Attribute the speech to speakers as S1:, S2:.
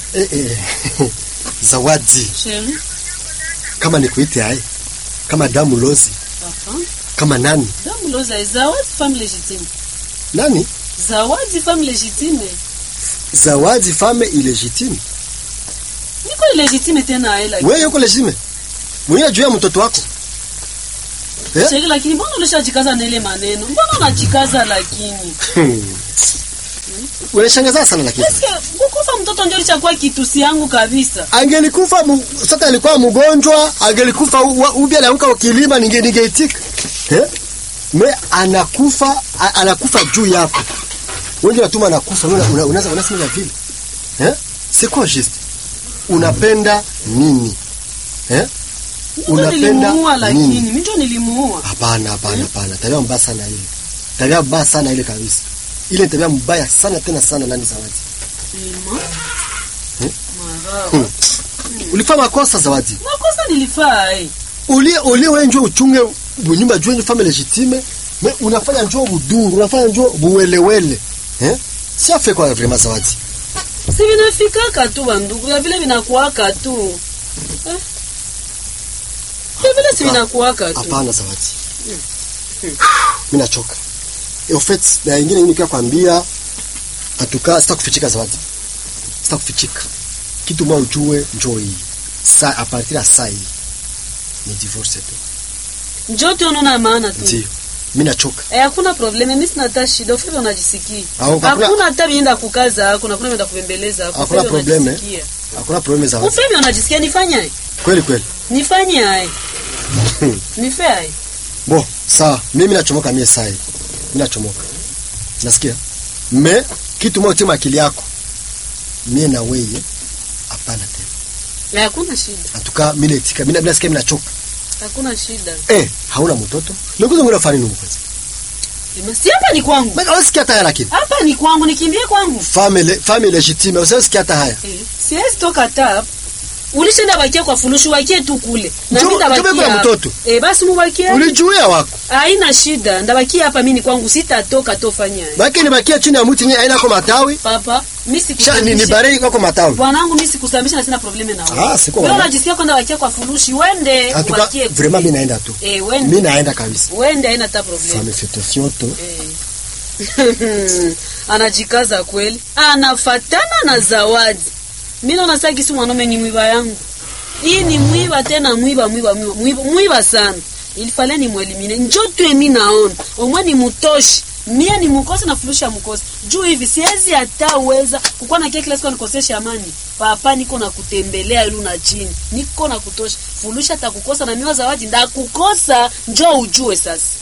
S1: Eh, eh. Zawadi,
S2: Sheri.
S1: kama nikuite hai, kama damu lozi,
S2: Papa.
S1: kama nani
S2: Damu loza zawadi femme légitime.
S1: nani,
S2: Zawadi femme légitime.
S1: zawadi fame illegitime.
S2: Niko légitime tena hela.
S1: Wewe yuko legitime mwenyewe juu ya mtoto wako eh?
S2: Sheri lakini mbona ulishajikaza na ile maneno? Mbona unajikaza lakini?
S1: Unashangaza sana lakini
S2: Eske kukufa mtoto ndio lichakuwa kitusi yangu kabisa.
S1: angelikufa mu, sasa alikuwa mgonjwa, angelikufa ubi alianguka kilima, ninge ningeitika eh? Me anakufa a, anakufa juu yako wewe, unatuma anakufa, wewe una- unaweza unasema vile eh? C'est quoi juste? Unapenda nini eh?
S2: Ndio
S1: Unapenda
S2: nilimuua lakini
S1: nini?
S2: mimi ndio nilimuua.
S1: Hapana, hapana, hapana. Tabia mbaya sana ile. Tabia mbaya sana ile kabisa. Ile ni tabia mbaya sana tena sana nani Zawadi.
S2: Ima.
S1: Hmm?
S2: Marawa.
S1: Ulifanya makosa Zawadi.
S2: Makosa nilifaa eh.
S1: Ulie ulie wewe njoo uchunge bunyumba juu family legitime, mais unafanya njoo buduru, unafanya njoo buwelewele. Eh? Si afe kwa vraiment Zawadi.
S2: Si vinafikaka tu bandugu, na vile vinakuwaka tu. Eh? Vile vile si
S1: Hapa-
S2: vinakuwaka tu.
S1: Hapana Zawadi. Mimi nachoka. E, au fait, na ingine mimi kwambia atuka sitakufichika Zawadi. Sitakufichika. Kitu mwa ujue njoo hii. Sa a partir ya saa hii ni divorce tu.
S2: Njoo tu unaona maana tu.
S1: Ndio. Mimi nachoka.
S2: Eh, hakuna probleme, mimi sina hata shida, ufike unajisikia.
S1: Au, hakuna-
S2: Hakuna hata bienda kukaza, hakuna kuna bienda kubembeleza, hakuna
S1: Hakuna
S2: ufike
S1: probleme.
S2: unajisikia.
S1: Hakuna problem Zawadi.
S2: Ufike unajisikia nifanye?
S1: Kweli kweli.
S2: Nifanye hai. Nife hai.
S1: Bo, sawa. Mimi nachomoka mie saa hii. Mimi nachomoka. Nasikia? Me kitu moja tema akili yako. Mie na wewe hapana tena.
S2: Eh, hakuna shida.
S1: Atuka mimi naitika. Mimi nasikia mimi nachoka.
S2: Hakuna shida.
S1: Eh, hauna mtoto? Nikuzo ngona fani numu kwanza.
S2: Ema, Si hapa ni kwangu.
S1: Basi hawasikia hata haya lakini.
S2: Hapa ni kwangu, nikimbie kwangu.
S1: Family family legitime, usisikia hata haya.
S2: Eh, siwezi toka tap. Ulishinda bakia kwa fulushu wakie tu kule. Na
S1: Njoo-
S2: mimi ndabakia.
S1: njoo kuna
S2: hapa.
S1: mtoto.
S2: Eh, basi mubakie.
S1: Ulijuia wako.
S2: Haina shida. Ndabakia hapa mimi ni kwangu sitatoka tofanya.
S1: Baki nibakia chini ya mti yenyewe haina kwa matawi.
S2: Papa, mimi
S1: Sha ni, ni
S2: sikusambisha.
S1: barei kwa matawi.
S2: Bwanangu mimi sikusambisha na sina probleme na wewe.
S1: Ah, siko
S2: Wewe
S1: wala.
S2: unajisikia kwenda wakia kwa furushi, wende
S1: Atuka
S2: ubakie.
S1: vraiment mimi naenda tu.
S2: Eh, wende.
S1: Mimi naenda kabisa.
S2: Wende haina hata probleme.
S1: Fame fete fioto.
S2: Eh. Anajikaza kweli. Anafatana na zawadi. Mimi naona sasa kisi mwanaume ni mwiba yangu. Hii ni mwiba tena mwiba mwiba mwiba mwiba, mwiba sana. Ilifale ni mwelimine. Njoo tu mimi naona. Omwe ni mutoshi. Mie ni mukose na fulusha mukose. Juu hivi siwezi hata uweza kukuwa na kile kila siku nikosesha amani. Papa niko na kutembelea ilu na chini. Niko na kutosha. Fulusha atakukosa na miwa zawadi ndakukosa. Njoo ujue sasa.